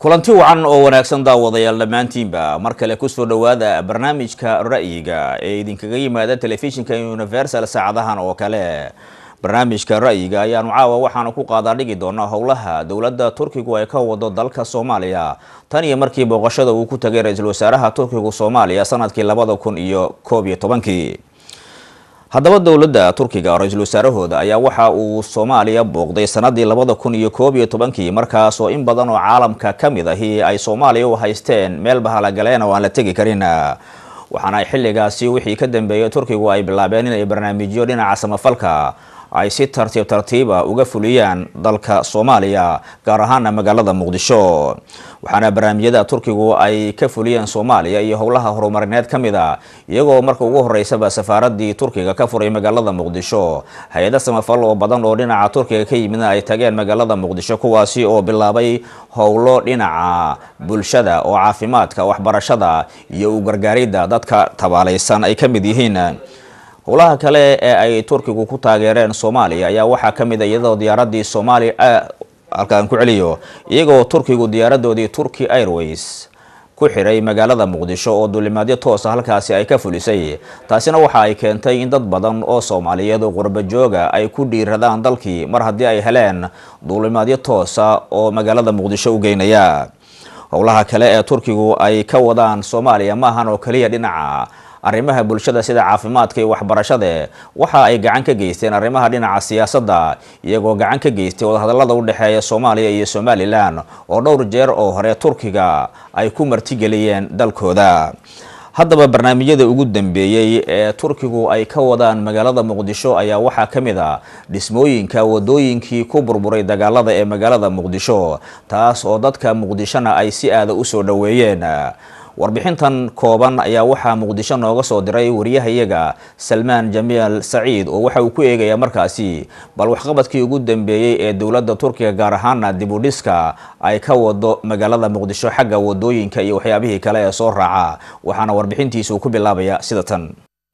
kulanti wacan oo wanaagsan daawadayaal dhammaantiinba mar kale kusoo dhowaada barnaamijka ra'yiga ee idinkaga yimaada telefishinka universal saacadahan oo kale barnaamijka ra'yiga ayaanu caawa waxaanu ku qaadaadhigi doonaa howlaha dowladda turkigu ay ka wado dalka soomaaliya tan iyo markii booqashada uu ku tagay ra-iisul wasaaraha turkigu soomaaliya sanadkii labada kun iyo koob iyo tobankii haddaba dowladda turkiga ra-iisul wasaarahooda ayaa waxa uu soomaaliya booqday sanadii labada kun iyo koob iyo tobankii markaas oo in badan oo caalamka ka mid ahi ay soomaaliya u haysteen meel bahalagaleen oo aan la tegi karin waxaana xilligaasi wixii ka dambeeyay turkigu ay bilaabeen inay barnaamijyo dhinaca samafalka ay si tartiib tartiiba uga fuliyaan dalka soomaaliya gaar ahaana magaalada muqdisho waxaana barnaamijyada turkigu ay ka fuliyeen soomaaliya iyo howlaha horumarineed ka mid a iyagoo marka ugu horeysaba safaaradii turkiga ka furay magaalada muqdisho hay-ada samafal oo badan oo dhinaca turkiga ka yimidna ay tageen magaalada muqdisho kuwaasi oo bilaabay howlo dhinaca bulshada oo caafimaadka waxbarashada iyo u gargaaridda dadka tabaalaysan ay ka mid yihiin howlaha kale ee ay turkigu ku taageereen soomaaliya ayaa waxaa ka mid a iyadoo diyaaradii soomaaliya halkaan ku celiyo iyagoo turkigu diyaaradoodii turkey airways ku xiray magaalada muqdisho oo duulimaadyo toosa halkaasi ay ka fulisay taasina waxa ay keentay in dad badan oo soomaaliyeed oo qurba jooga ay ku dhiiradaan dalkii mar haddii ay heleen duulimaadyo toosa oo magaalada muqdisho u geynaya howlaha kale ee turkigu ay ka wadaan soomaaliya maahan oo keliya dhinaca arrimaha bulshada sida caafimaadka iyo waxbarashade waxa ay gacan ka geysteen arrimaha dhinaca siyaasadda iyagoo gacan ka geystay wadahadallada u dhexeeya soomaaliya iyo somalilan oo dhowr jeer oo hore turkiga ay ku martigeliyeen dalkooda haddaba barnaamijyada ugu dambeeyey ee turkigu ay ka wadaan magaalada muqdisho ayaa waxaa ka mid a dhismooyinka wadooyinkii ku burburay dagaalada ee magaalada muqdisho taas oo dadka muqdishona ay si aada u soo dhoweeyeen warbixintan kooban ayaa waxaa muqdisho nooga soo diray wariyahayaga salmaan jamiil saciid oo waxa uu ku eegayaa markaasi bal waxqabadkii ugu dambeeyey ee dowladda turkiga gaar ahaana dibudhiska ay ka wado magaalada muqdisho xagga wadooyinka iyo waxyaabihii kale ee soo raaca waxaana warbixintiisu ku bilaabaya sida tan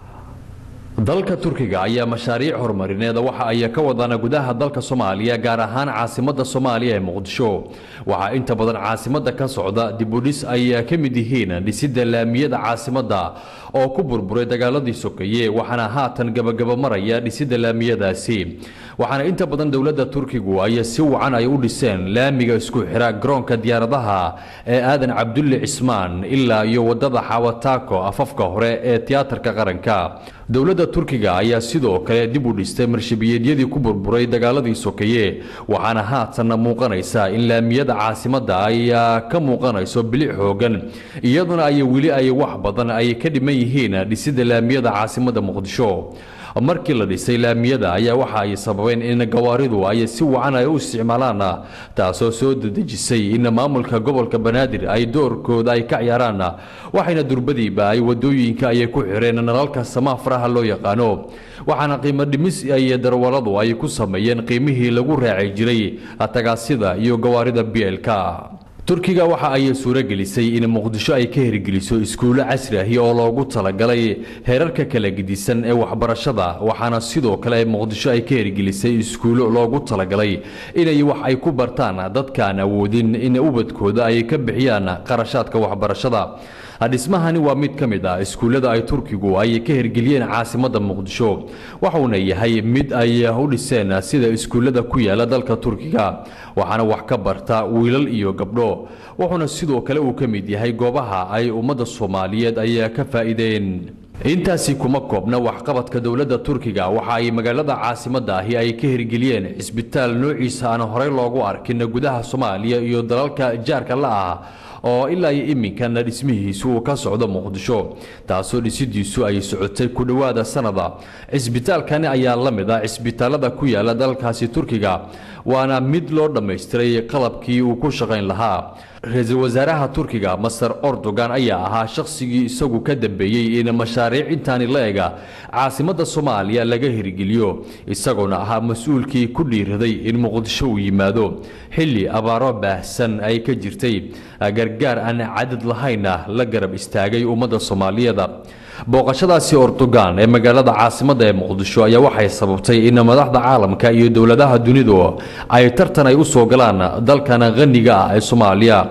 dalka turkiga ayaa mashaariic horumarineeda waxa ay ka wadaan gudaha dalka soomaaliya gaar ahaan caasimada soomaaliya ee muqdisho waxaa inta badan caasimada ka socda dibudhis ay ka mid yihiin dhisidda laamiyada caasimada oo ku burburay dagaaladii sokeeye waxaana haatan gabagaba maraya dhisidda laamiyadaasi waxaana inta badan dowladda turkigu ay si wacan ay u dhiseen laamiga isku xira garoonka diyaaradaha ee aadan cabdulle cismaan ilaa iyo wadada xawataako afafka hore ee tiyaatarka qaranka dowladda turkiga ayaa sidoo kale dib u dhistay marshabiyeedyadii ku burburay dagaaladii sokeeye waxaana haatan muuqanaysa in laamiyada caasimada ay ka muuqanayso bilic xoogan iyaduna ay weli ay wax badan ay ka dhiman yihiin dhisidda laamiyada caasimada muqdisho markii la dhisay laamiyada ayaa waxa ay sababeen in gawaaridu ay si wacan ay u isticmaalaan taasoo soo dedejisay in maamulka gobolka banaadir ay doorkooda ay ka ciyaaraan waxayna durbadiiba ay wadooyinka ayay ku xireen nalalka samaafaraha loo yaqaano waxaana qiimo dhimis ay darwaladu ay ku sameeyeen qiimihii lagu raaci jiray tagaasida iyo gawaarida bielka turkiga waxa ay suuragelisay in muqdisho ay ka hirgeliso iskuulo casri ahi oo loogu talagalay heerarka kala gedisan ee waxbarashada waxaana sidoo kale muqdisho ay ka hirgelisay iskuulo loogu talagalay inay wax ay ku bartaan dadkaan awoodin in ubadkooda ay ka bixiyaan qarashaadka waxbarashada dhismahani waa mid ka mid ah iskuullada ay turkigu ay ka hirgeliyeen caasimada muqdisho waxuuna yahay mid ay u dhiseen sida iskuullada ku yaala dalka turkiga waxaana wax ka barta wiilal iyo gabdho wuxuuna sidoo kale uu ka mid yahay goobaha ay ummadda soomaaliyeed ay ka faa'iideen intaasi kuma koobna waxqabadka dowladda turkiga waxa ay magaalada caasimada ahi ay ka hirgeliyeen cisbitaal noociisa aan horey loogu arkin gudaha soomaaliya iyo dalalka jaarka la ah oo ilaa iyo iminkana dhismihiisu uu ka socdo muqdisho taasoo dhisidiisu ay socotay ku dhowaada sanada cisbitaalkani ayaa la mid ah cisbitaalada ku yaala dalkaasi turkiga waana mid loo dhammaystiray qalabkii uu ku shaqayn lahaa ra-iisul wasaaraha turkiga master ordogan ayaa ahaa shakhsigii isagu ka dambeeyey in mashaariic intaani la ega caasimada soomaaliya laga hirgeliyo isagoona ahaa mas-uulkii ku dhiiraday in muqdisho uu yimaado xilli abaaro baahsan ay ka jirtay gargaar aan cadad lahaynna la garab istaagay ummadda soomaaliyeed booqashadaasi ordogan ee magaalada caasimada ee muqdisho ayaa waxay sababtay in madaxda caalamka iyo dowladaha dunidu ay tartan ay u soo galaan dalkan qaniga ah ee soomaaliya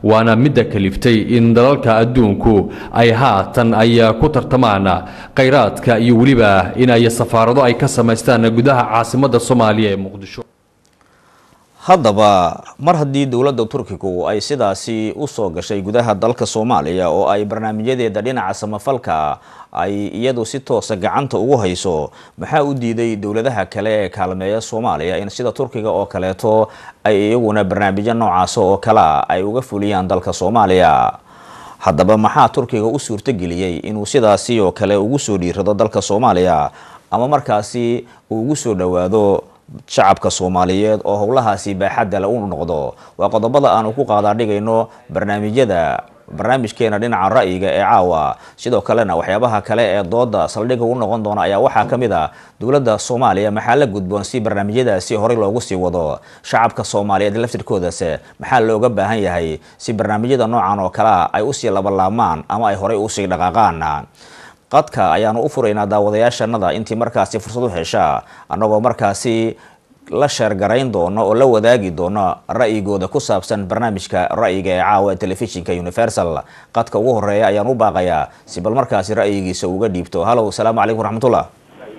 waana midda kaliftay in dalalka adduunku ay haatan ay ku tartamaan khayraadka iyo weliba in ay safaarado ay ka samaystaan gudaha caasimadda soomaaliya ee muqdisho haddaba mar haddii dowladda turkigu ay sidaasi usoo gashay gudaha dalka soomaaliya oo ay barnaamijyadeeda dhinaca samafalka ay iyadu si toosa gacanta ugu hayso maxaa u diiday dowladaha kale ee kaalmeeya soomaaliya in sida turkiga oo kaleeto ay iyaguna barnaamijyo noocaas oo kalea ay uga fuliyaan dalka soomaaliya haddaba maxaa turkiga u suurtogeliyey inuu sidaasi oo kale ugu soo dhiirado dalka soomaaliya ama markaasi uu ugu soo dhowaado shacabka soomaaliyeed oo howlahaasi baaxadda le u noqdo waa qodobada aanu ku qaadaadhigayno barnaamijyada barnaamijkeena dhinaca ra'yiga ee caawa sidoo kalena waxyaabaha kale ee dooda saldhigga u noqon doona ayaa waxaa ka mid a dowladda soomaaliya maxaa la gudboon si barnaamijyadaasi horey loogu sii wado shacabka soomaaliyeed laftirkoodase maxaa looga baahan yahay si barnaamijyada noocan oo kalea ay usii labalaamaan ama ay horey usii dhaqaaqaan qadka ayaanu u furaynaa daawadayaashanada intii markaasi fursad u hesha annagoo markaasi la sheergarayn doono oo la wadaagi doono ra'yigooda ku saabsan barnaamijka ra'yiga ee caawa ee telefishinka universal qadka ugu horeeya ayaan u baaqayaa si bal markaasi ra'yigiisa uga dhiibto hallow asalaamu calaykum raxmatullah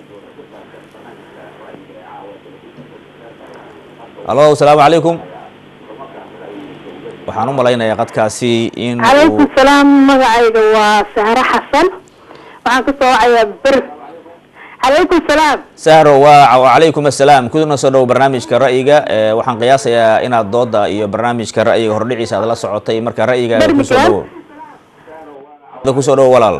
hallo asalaamu calaykum waxaan u malaynayaa qadkaasi in calaykum salaam magacayga waa sahre xasan waxaan ka soo wacayaa ber calaykum salaam sahro waa wacalaykum assalaam kuna soo dhow barnaamijka ra'yiga waxaan qiyaasayaa inaad dooda iyo barnaamijka ra'yiga hordhiciisa aad la socotay marka ra'yigaaga kusoo dhowo kusoo dhowo walaal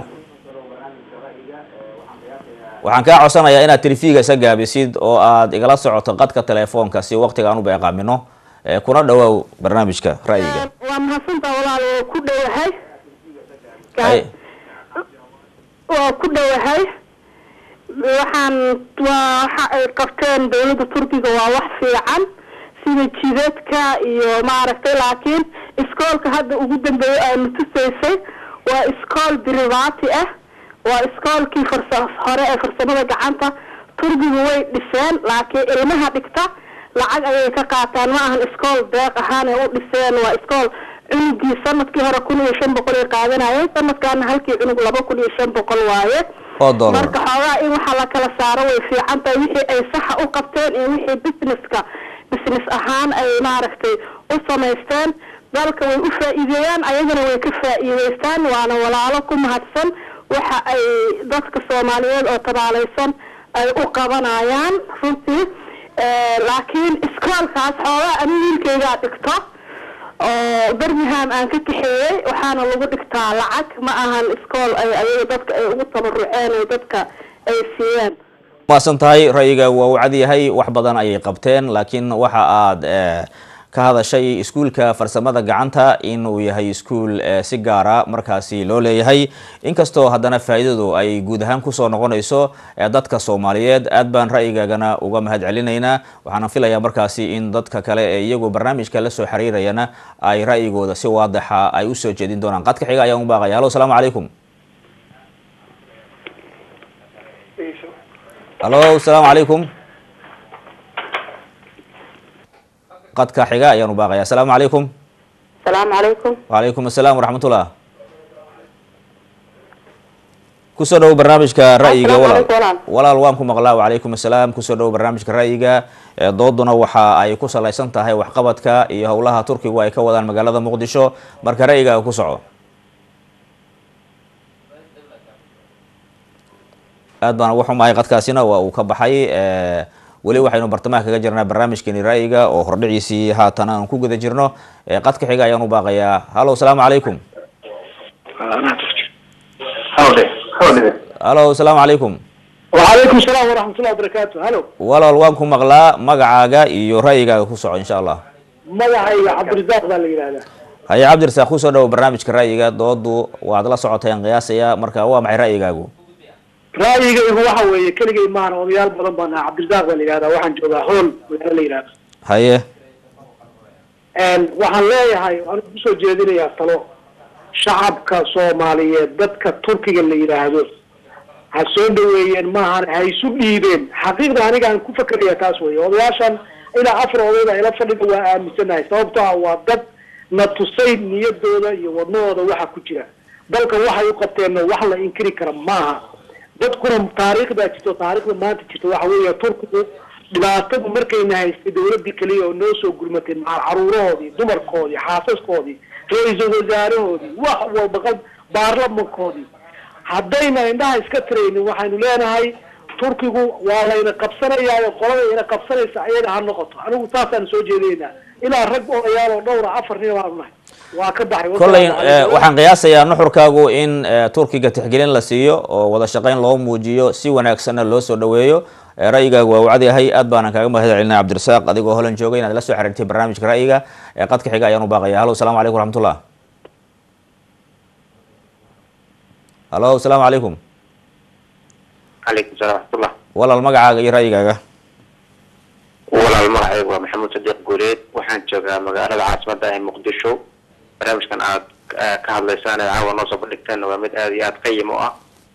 waxaan kaa codsanayaa inaad telefiga isa gaabisid oo aad igala socoto qadka telefoonka si waqtiga aan u beeqaamino kuna dhawaaw barnaamijka ra'yiga waa mahadsantaa walaal waa ku dhowahay Ay. waa ku dhowahay waxaan waa waxa ay qabteen dowladda turkiga waa wax fiican sida jidadka iyo maaragtay laakiin iskoolka hadda ugu dambeeyay aanu tusaysay waa iskool biribaati ah waa iskoolkii farsa hore ee farsamada gacanta turkiga way dhiseen laakiin ilmaha dhigta lacag ayay ka qaataan ma ahan iskool deeq ahaan ay u dhiseen waa iskool cunugii sanadkii hore kun iyo shan boqol ay qaadanayeen sanadkaana halkii cunug laba kun iyo shan boqol waaye oo dollar marka xoogaa in waxaa la kala saaro way fiican tahay wixii ay saxa u qabteen iyo wixii businesska business ahaan ay maaragtay u samaysteen dalka way u faa'iideeyaan ayagana way ka faa'iideystaan waana walaalo ku mahadsan waxa ay dadka soomaaliyeed oo tabaalaysan ay u qabanayaan runtii Eh, laakiin iskoolkaas xoogaa ani wiilkaygaa dhigto oo birmingham aan ka kaxeeyey waxaana lagu dhigtaa lacag ma ahan iskool ay ayaga dadka ay ugu tabaruceen oo dadka ay siiyeen maasan tahay ra'yiga waa uu cad yahay wax badan ayay qabteen laakiin waxa aad eh, ka hadashay iskuulka farsamada gacanta inuu yahay iskuul eh, si gaara markaasi loo leeyahay inkastoo haddana faa'iidadu ay guud ahaan kusoo noqonayso eh, dadka soomaaliyeed aad baan ra'yigaagana uga mahad celinaynaa waxaana filayaa markaasi in dadka kale ee iyagu barnaamijka la soo xiriirayana ay ra'yigooda si waadaxa ay usoo jeedin doonaan qadka xiga ayaan u baaqaya hallo asalaamu calaykum hallo asalaamu calaykum qadka xiga ayaan u baaqaya asalaamu calaykum asalaamu calaykum wacalaykum asalaam waraxmatullah kusoo dhowo barnaamijka ra'yiga Assalaamu walaal calaykum, walaal. walaal waan ku maqlaa wacalaykum asalaam kusoo dhowo barnaamijka ra'yiga ee dooduna waxa ay ku salaysan tahay waxqabadka iyo howlaha turkigu ay ka wadaan magaalada muqdisho marka ra'yigaaga ku soco aad baan uga xumahay qadkaasina waa uu ka baxay eh, weli waxaynu bartamaha kaga jirnaa barnaamijkeeni ra'yiga oo hordhiciisii haatan aan ku guda jirno Eh, qadka xiga ayaan u baaqayaa hallo asalaamu calaykum hawle hawle hallo asalaamu calaykum وعليكم السلام ورحمة الله وبركاته هلو walaal waan ku maqlaa magacaaga iyo ra'yigaaga ku soco insha allah magacayga cabdirasaaq baa la yidhahdaa haye cabdirasaaq kusoo dhowo barnaamijka ra'yiga doodu waad la socoteen qiyaasaya marka waa maxay ra'yigaagu ra'yigaygu waxa weeye keligay maahan odayaal badan baan ahaa cabdirasaaq baa la yidhahdaa waxaan joogaa hool magaalo la yidhahda haye waxaan leeyahay waxaan kusoo jeedinayaa talo shacabka soomaaliyeed dadka turkiga la yidhaahdo ha soo dhaweeyeen maahan ha isu dhiibeen xaqiiqda aniga aan ku fakeraya taas wey odayaashan ilaa afar odayda ila fadhiga waa aaminsanahay sababto ah waa dad na tusay niyadooda iyo wadnahooda waxa ku jira dalka waxay u qabteenna wax la inkiri kara maaha dadkuna taariikhdaa jirto taariikhda maanta jirta waxa weeye turkigu dhibaatadu markayna haystay dawladii keliya oo noo soo gurmatay macal caruurahoodii dumarkoodii xaasaskoodii ra-iisul wasaarahoodii wax walba qal baarlamankoodii haddayna indhaha iska tiraynin waxaynu leenahay turkigu waa layna qabsanayaa qolada ina qabsanaysa ayaga ha noqoto anigu taasaan soo jeedinaynaa ilaa rag odayaal oo dhowra afar nin baan nahay waa ka baxay kolley waxaan qiyaasayaa nuxurkaagu in turkiga tixgelin la siiyo oo wada shaqeyn loo muujiyo si wanaagsanna loo soo dhaweeyo ra'yigaagu waa wacad yahay aad baanan kaaga mahad celinaa cabdirasaaq adigoo holan joogay inaad la soo xiriirtay barnaamijka ra'yiga qadka xiga ayaan u baaqaya hallo asalaamu calaykum raxmatullah hallo asalaamu calaykum calaykum salaam raxmatullah walaal magacaaga iyo ra'yigaaga walaal magacaygu waa maxamuud sadiiq guuleed waxaan joogaa magaalada caasimada ee muqdisho barnaamijkan aad ka hadlaysaan ee caawa noo soo bandhigteen waa mid aada iyo aada qayim u ah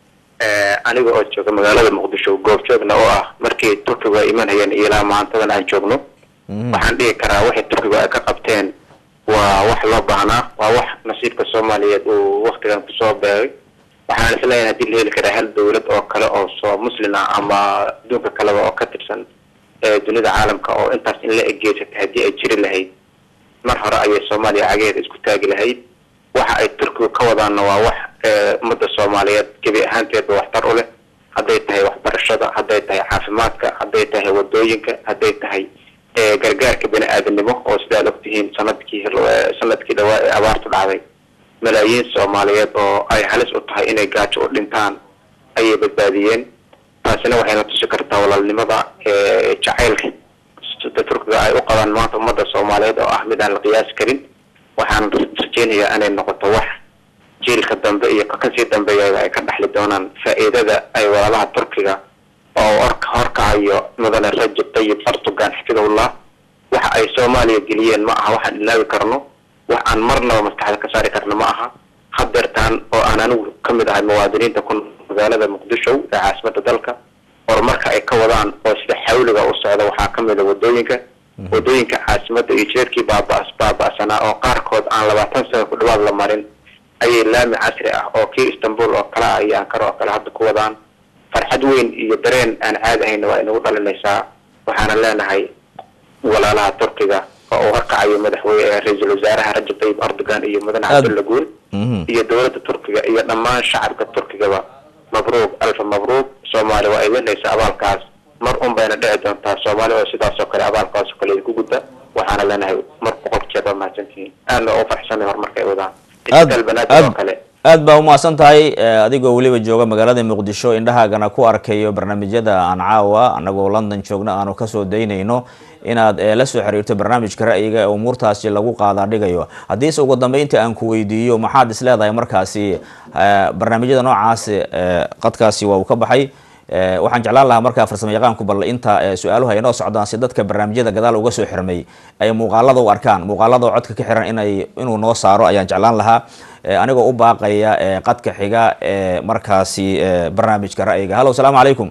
aniga oo jooga magaalada muqdisho goobjoogna oo ah markii turkigu ay imanayeen iyo ilaa maantadan aan joogno waxaan dhihi karaa waxay turkigu ay ka qabteen waa wax loo baahnaa waa wax nasiibka soomaaliyeed uu waktigan kusoo beegay waxaan isleeyahay haddii la heli karaa hal dawlad oo kale oo soo muslin ah ama adduunka kaleba oo ka tirsan dunida caalamka oo intaas in la egeysatay haddii ay jiri lahayd mar hore ayay soomaaliya cageeda isku taagi lahayd waxa ay turkigu ka wadaanna waa wax ummadda soomaaliyeed gebi ahaanteedba waxtar u leh hadday tahay waxbarashada hadday tahay caafimaadka hadday tahay wadooyinka hadday tahay gargaarka bini aadanimo oo sidaad ogtihiin sanadkii sanadkii dhawaa ee abaartu dhacday malaayiin soomaaliyeed oo ay halis u tahay inay gaajo u dhintaan ayay badbaadiyeen taasina waxayna tusi kartaa walaalnimada jacaylka sida turkiga ay u qabaan maanta ummadda soomaaliyeed oo ah mid aan la qiyaasi karin waxaan rajeynayaa inay noqoto wax jiilka dambe iyo kasii dambeeya ay ka dhaxli doonaan faa'iidada ay walaalaha turkiga oo orka horkacayo mudane rajab tayib erdogan xafidahullah waxa ay soomaaliya geliyeen ma aha waxaan ilaawi karno wax aan marnaba maskaxda ka saari karno ma aha hadeertaan oo aan anigu kamid ahay muwaadiniinta ku magaalada muqdisho ee caasimada dalka horumarka ay ka wadaan oo sida xawliga u socda waxaa kamid a wadooyinka wadooyinka caasimada iyo jeerkii baaba baaba-sanaa oo qaarkood aan labaatan sano ku dhawaad la marin ayay laami casri ah oo kii istanbul oo kale ah iyo ankara oo kale hadda ku wadaan farxad weyn iyo dareen aan caadi ahayna waa inagu dhalinaysaa waxaana leenahay walaalaha turkiga oo uu horkacayo madaxweyne ra-iisul wasaaraha rajab tayyib erdogan iyo mudane cabdulla guul iyo dowladda turkiga iyo dhammaan shacabka turkigaba mabruuq alfa mabruuq soomaali waa idinaysa abaalkaas mar un bayna dhici doontaa soomaali oo sidaas oo kale abaalkaas oo kale ku gudda waxaana leenahay mar boqol jeer baa mahadsantihiin aadna u farxsanay horumarka ay wadaan isbitaal banaadir oo kale aad baa umahadsan tahay adigoo weliba jooga magaalada muqdisho indhahaagana ku arkayo barnaamijyada aan caawa anagoo london joogna aanu kasoo daynayno inaad la soo xiriirto barnaamijka ra'yiga ee umuurtaasi lagu qaadaa dhigayo haddiise ugu dambeynta aan ku weydiiyo maxaad is leedahay markaasi barnaamijyada noocaasi qadkaasi waa uu ka baxay waxaan jeclaan lahaa markaa farsamo yaqaanku bal inta su-aaluhu ay noo socdaan si dadka barnaamijyada gadaal uga soo xirmay ay muuqaalada u arkaan muuqaalada codka ka xiran inay inuu noo saaro ayaan jeclaan lahaa anigoo u baaqaya qadka xiga ee markaasi barnaamijka ra'yiga hallo asalaamu calaykum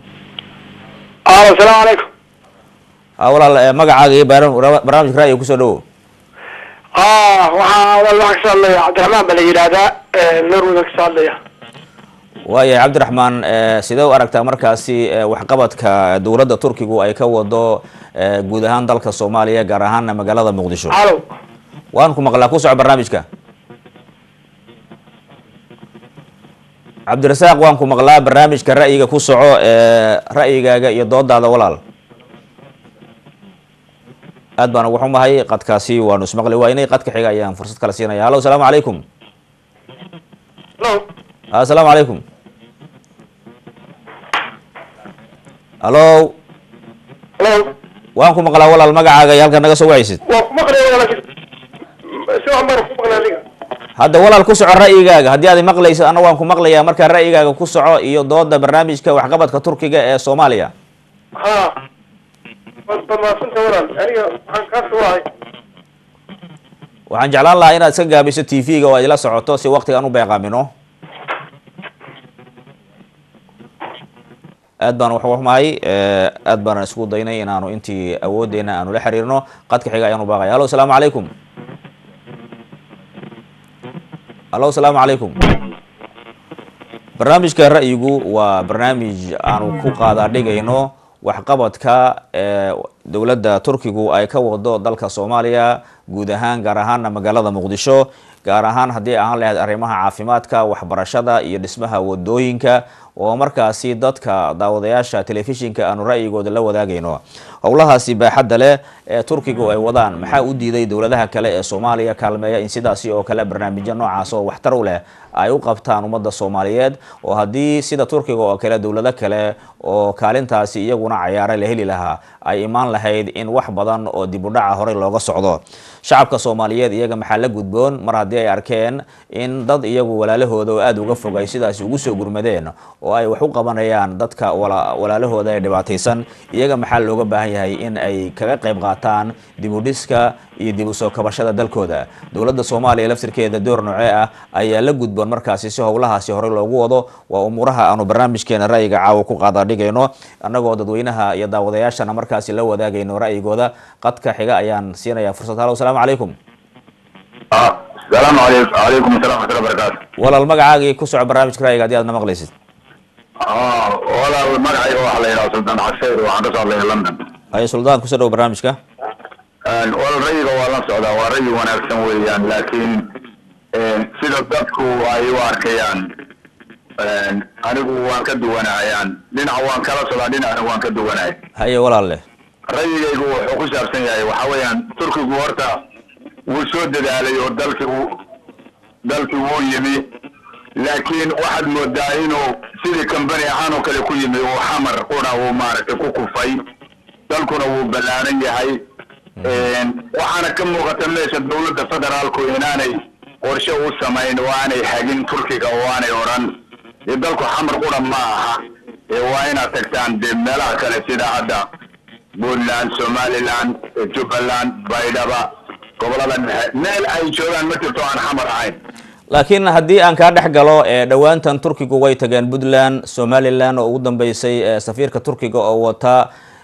alo asalaamu calaykum walaal magacaaga iyo barnaamijka ra'yiga kusoo dhawo waxaa walaal waxaa kasoo hadlaya cabdiraxmaan baa la yidhaahdaa norway kasoo hadlaya waayahay cabdiraxmaan sidee u aragtaa markaasi waxqabadka dowladda turkigu ay ka wado guud ahaan dalka soomaaliya gaar ahaana magaalada muqdisho alo waan ku maqlaa ku soco barnaamijka cabdirasaaq waan ku maqlaa barnaamijka ra'yiga ku soco ra'yigaaga iyo doodaada walaal aad baan ugu xumahay qadkaasi waanu ismaqli waynay qadka xiga ayaan fursad kala siinaya hallo asalaamu calaykum alo asalaamu calaykum hallo alo waan ku maqlaa walaal magacaaga iyo halka naga soo wacaysid waa ku maqlaya walaal si waxan baan ku maqlay adiga hadda walaal ku soco ra'yigaaga haddii aad maqlaysid anna waan ku maqlayaa markaa ra'yigaaga ku soco iyo dooda barnaamijka waxqabadka turkiga ee soomaaliya ha waad bamaasanta walaal aniga waxaan kaa soo wahay waxaan jeclaan lahaa inaad iska gaabiso t v-ga oo aad ila socoto si waktigaan u beeqaamino aad baan wax xumahay aad baanan isku daynay inaanu intii awoodeena aanu la xiriirno qadka xiga ayaanu baaqaya hallo asalaamu calaykum allo asalaamu calaykum barnaamijka ra'yigu waa barnaamij aanu ku qaadaadhigayno waxqabadka ee dowladda turkigu ay ka wado dalka soomaaliya guud ahaan gaar ahaana magaalada muqdisho gaar ahaan haddii ahaan lahayd arrimaha caafimaadka waxbarashada iyo dhismaha wadooyinka oo markaasi dadka daawadayaasha telefishinka aanu ra'yigooda la wadaagayno howlahaasi baaxadda leh ee turkigu ay wadaan maxaa u diiday dowladaha kale ee soomaaliya kaalmeeya in sidaasi oo kale barnaamijyo noocaas oo waxtar u leh ay u qabtaan ummadda soomaaliyeed oo haddii sida turkiga oo kale dowlado kale oo kaalintaasi iyaguna cayaare la heli lahaa ay imaan lahayd in wax badan oo dib u dhaca horey looga socdo shacabka soomaaliyeed iyaga maxaa la gudboon mar haddii ay arkeen in dad iyagu walaalahooda oo aada uga fogay sidaasi ugu soo gurmadeen oo ay wax u qabanayaan dadka walaalahooda ee dhibaataysan iyaga maxaa looga baahan yahay in ay kaga qayb qaataan dib u dhiska iyo dib u soo kabashada dalkooda dowladda soomaaliya laftirkeeda door noocee ah ayaa la gudboon markaasi si howlahaasi horey loogu wado waa umuuraha aanu barnaamijkeena ra'yiga caawa ku qaadaadhigayno annagoo dadweynaha iyo daawadayaashana markaasi la wadaagayno ra'yigooda qadka xiga ayaan siinayaa fursad halo asalaamu calaykum asalaamu alaykum calaykum assalam waxatullah barakaatu walaal magacaagii ku soco barnaamijka ra'yiga haddii aad na maqlaysid walaal magacayga waxaa la yidhaha sultaan xaseer waxaan kasoo hadlaya london haye suldaan kusoo dhow barnaamijka walaal rayiga waa la socdaa waa rayi wanaagsan weeyaan laakiin sida dadku ay u arkayaan anigu waan ka duwanahayaan dhinac waan kala socdaa dhinacna waan ka duwanahay haye walaal leh rayigaygu wuxuu ku saabsan yahay waxa weeyaan turkigu horta wuu soo dadaalay oo dalki u dalki wuu yimi laakiin waxaad moodaa inuu sidii company ahaan oo kale ku yimi uu xamar qura uu maaragtay ku kufay dalkuna wuu ballaaran yahay waxaana ka muuqata meesha dowladda federaalku inaanay qorshe u samayn oo aanay hagin turkiga oo aanay odhan dee dalku xamar qura ma aha ee waa inaad tagtaan dee meelaha kale sida hadda puntland somaliland jubbaland baydhaba gobolada dhexe meel ay joogaan ma jirto aan xamar ahayn laakiin haddii aan kaa dhex galo ee dhowaantan turkigu way tageen puntland somaliland oo ugu dambeysay safiirka turkiga oo wata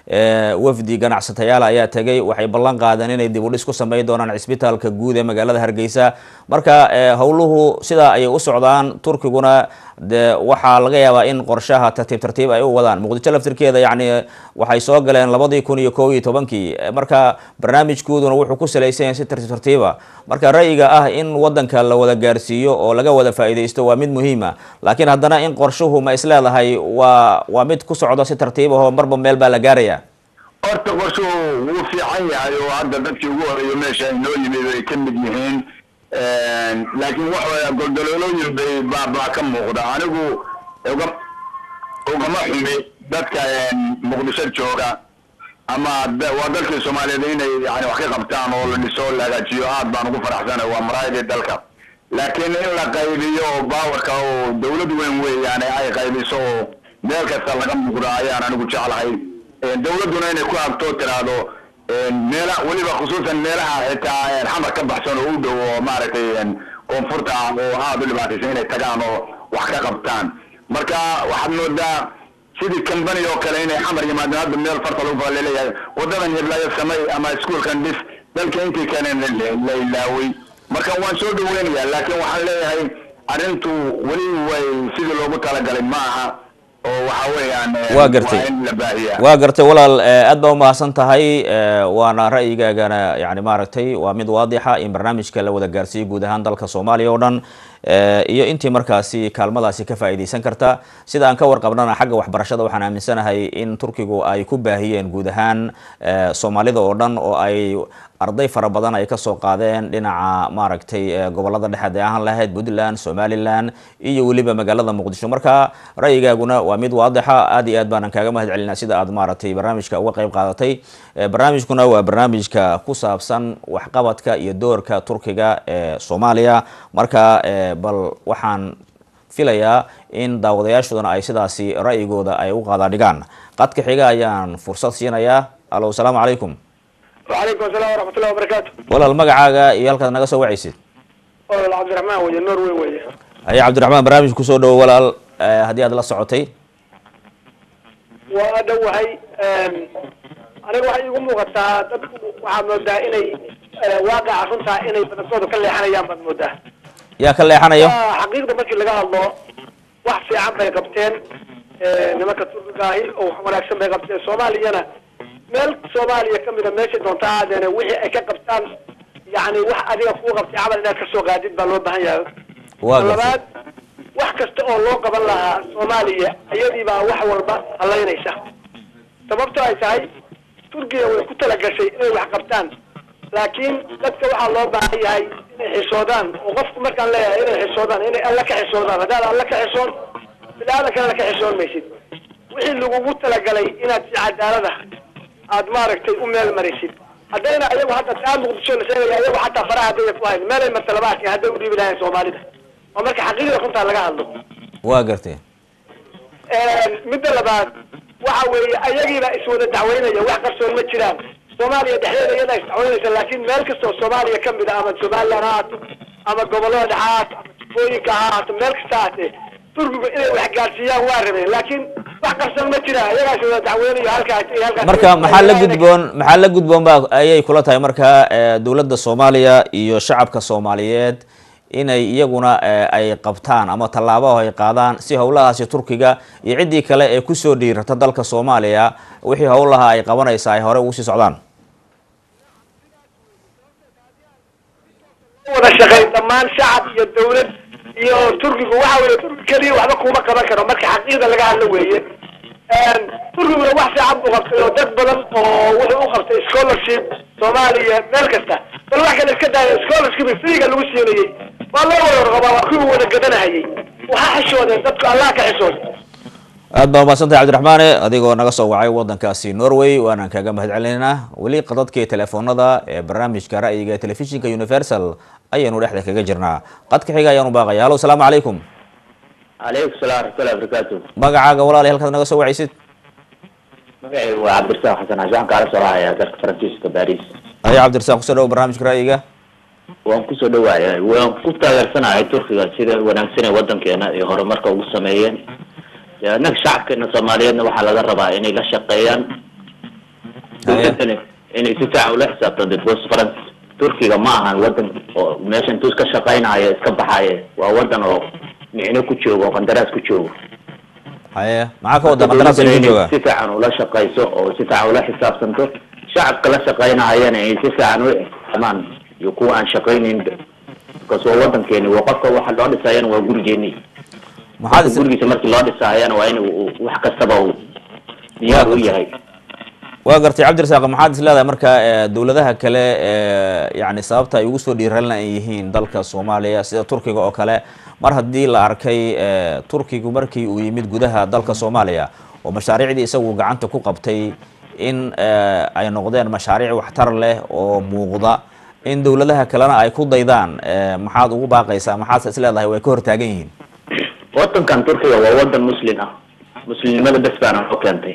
wafdi ganacsatayaal ayaa tegay waxay ballan qaadeen inay dib u dhis ku sameyn doonaan cisbitaalka guud ee magaalada hargeysa marka howluhu sidaa ayay u socdaan turkiguna de waxaa laga yaabaa in qorshaha tartiib tartiib ay u wadaan muqdisho laftirkeeda yacni waxay soo galeen labadii kun iyo kow iyo tobankii marka barnaamijkooduna wuxuu ku salaysan yahay si tartiib tartiiba marka ra'yiga ah in wadanka la wada gaarsiiyo oo laga wada faa'iidaysto waa mid muhiima laakiin haddana in qorshuhu ma isleedahay waa waa mid ku socdo si tartiib ahoo marba meel baa la gaaraya horta qorshuhu wuu fiican yahay oo hadda dadkii ugu horeeyo meesha inoo yimid ay ka mid yihiin laakiin waxa goldaloolooyin bay baabaa ka muuqda anigu uga ugama xumi dadka muqdisho jooga ama waa dalkii soomaaliyeed inay yani wax ka qabtaan oo la dhiso la hagaajiyo aad baan ugu faraxsanay waa maraayadii dalka laakiin in la qaybiyo oo baawarka oo dawlad weyn weeyaan ay qaybiso oo meel kasta laga muuqdo ayaan anigu jeclahay dawladduna inay ku agtoo tiraahdo meela weliba khusuusan meelaha xitaa xamar ka baxsan oo u dhow oo maaragtay koonfurta ah oo aada u dhibaataysan inay tagaan oo wax ka qabtaan marka waxaad moodaa sidii company oo kale inay xamar yimaadeen hadda meel farta lagu faa laleeyahay wadadan hiblaayo samay ama iskuolkan dhis dalka intii kale la ilaaway marka waan soo dhaweynayaa laakiin waxaan leeyahay arrintu weli way sidii loogu talagalay ma aha oo waxa weeyaan waa gartay in la baahiyaa waa gartay walaal aad baa umahadsan tahay waana ra'yigaagana yani maaragtay waa mid waadixa in barnaamijka la wada gaarsiiyo guud ahaan dalka soomaaliya oo dhan iyo intii markaasi kaalmadaasi ka faa'iidaysan karta sida aan ka warqabnana xagga waxbarashada waxaan aaminsanahay in turkigu ay ku baahiyeen guud ahaan soomaalida oo dhan oo ay arday fara badan ay kasoo qaadeen dhinaca maaragtay gobolada dhexe hadday ahaan lahayd puntland somaliland iyo weliba magaalada muqdisho marka ra'yigaaguna waa mid waadixa aad iyo aad baanan kaaga mahad celinaa sida aad maaragtay barnaamijka uga qayb qaadatay barnaamijkuna waa barnaamijka ku saabsan waxqabadka iyo doorka turkiga ee soomaaliya marka bal waxaan filayaa in daawadayaashudana ay sidaasi ra'yigooda ay u qaadaadhigaan qadka xiga ayaan fursad siinayaa alo asalaamu calaykum وعليكم السلام ورحمة الله وبركاته walaal magacaaga iyo halkaad naga soo wacaysid والله عبد الرحمن وجه نوروي وجه haye cabdiraxmaan barnaamij kusoo dhowo walaal haddii aad la socotay وأدوهي aniga waxay igu muuqataa dadku waxaad moodaa inay waaqaca runtaa inay badankooda ka leexanayaan baad moodaa yaa ka leexanayo waa xaqiiqda markii laga hadlo wax fiican bay qabteen nimanka turkiga ahi oo wax wanaagsan bay qabteen soomaaliyana meel soomaaliya kamida meesha doonta aadeene wixii ay ka qabtaan yani wax adiga kuu qabtay camal inaad kasoo qaadid baa loo baahan yahay waa gartay labaad wax kasta oo loo qaban lahaa soomaaliya iyadii baa wax walba halaynaysa sababto ay tahay turkiya way ku talagashay inay wax qabtaan laakiin dadka waxaa loo baahan yahay inay xisoodaan oo qofku markaan leeyahay inay xisoodaan inay alla ka xisoodaan haddaad alla ka xisoon bini-aadankana ka xisoon maysid wixii lagugu talagalay inaad si cadaalada aad maaragtay u meel marisid haddayna ayagu hadda taa muqdisho la sheegaya ayagu xataa faraha haddaya ku hayn meelay martalabaadka hadday u dhiibi lahayn soomaalida oo marka xaqiiqda runtaa laga hadlo waa gartay midda labaad waxa weeye ayagiiba iswada dacweynaya wax qarsoon ma jiraan soomaaliya dhexdeeda iyadaa isdacweynaysa laakiin meel kastoo soomaaliya kamid a ama somaliland ha haato ama gobolada dhexe ha haato ama jubooyinka ha haato meel kasta haatee turkigu inay wax gaarsiiyaan waa rabeen laakiin wax qarsoon ma jiraan iyagaa iswada dacweynayo halkaas iyo halkaas marka maxaa la gudboon maxaa la gudboon ba ayay kula tahay marka eh, dowladda soomaaliya iyo shacabka soomaaliyeed inay iyaguna eh, ay qabtaan ama tallaabo ay qaadaan si howlahaasi turkiga iyo ciddii kale ee kusoo dhiirata dalka soomaaliya wixii howlaha ay qabanaysa ay hore ugu sii socdaan wada shaqeyn dhammaan shacab iyo dawlad iyo turkigu waxa weeye turki keliya waxba kuma qaban karo marka xaqiiqda laga hadlo weeye turkiguna wax fiican buu qabtay oo dad badan oo wuxuu u qabtay scholarship soomaaliya meel kasta bal wax kale iska daaya scholarship freega lagu siinayey waa loo wada warqabaa waa kuwii wada gadanahayay waxaa xishoodeen dadku allah ka xishooday aad baa umahadsantahay cabdiraxmaane adigoo naga soo wacay wadankaasi norway waanaan kaaga mahad celinaynaa weli qadadkii telefoonada ee barnaamijka ra'yiga ee telefishinka universal ayaynu dhexda kaga jirnaa qadka xiga ayaanu baaqaya hallo asalaamu calaykum calaykum salaam waraxmatullahi wabarakaatu magacaaga walaali halkaad naga soo wacaysid magacaygu waa cabdirasaaq xasan cashaan kaala soo lahayaa dalka faransiiska baris aya cabdirasaaq kusoo dhawo barnaamijka ra'yiga waan kusoo dhawaaya waan ku taageersanahay turkiga sida wanaagsan ee wadankeena ay horumarka ugu sameeyeen dee annaga shacabkeena soomaaliyeedna waxaa laga rabaa inay la shaqeeyaan dowladana inay si fiican ula xisaabtan because faran turkiga ma ahan wadan oo meesha intuu iska shaqeynayo iska baxaye waa wadan oo micno ku joogo oo qandaraas ku joogo haye maxaa ka wada qandaraas Dowladana ku inay jooga si fiican ula shaqeyso oo si fiican ula xisaabtanto shacabka la shaqeynayana ay si fiican u ixtiraamaan iyo kuwa aan shaqeynayn because waa wadankeeni waa qofka waxa loo dhisayana waa gurigeeni maxaad is gurigiisa markii loo dhisaayana waa in uu wax kastaba uu diyaar u yahay waa gartay cabdirasaaq maxaad is leedahay marka eh, dowladaha kale ee yani sababta ay ugu soo dhiiralna ay yihiin dalka soomaaliya sida turkiga oo kale mar haddii la arkay eh, turkigu markii uu yimid gudaha dalka soomaaliya oo mashaariicdii isagu gacanta ku qabtay in eh, ay noqdeen mashaariic waxtar leh oo muuqda in dowladaha kalena ay ku daydaan eh, maxaad ugu baaqaysaa maxaad is leedahay way ka hortaagan yihiin wadankan turkiga waa wadan muslim ah muslimnimada bes baana noo keentay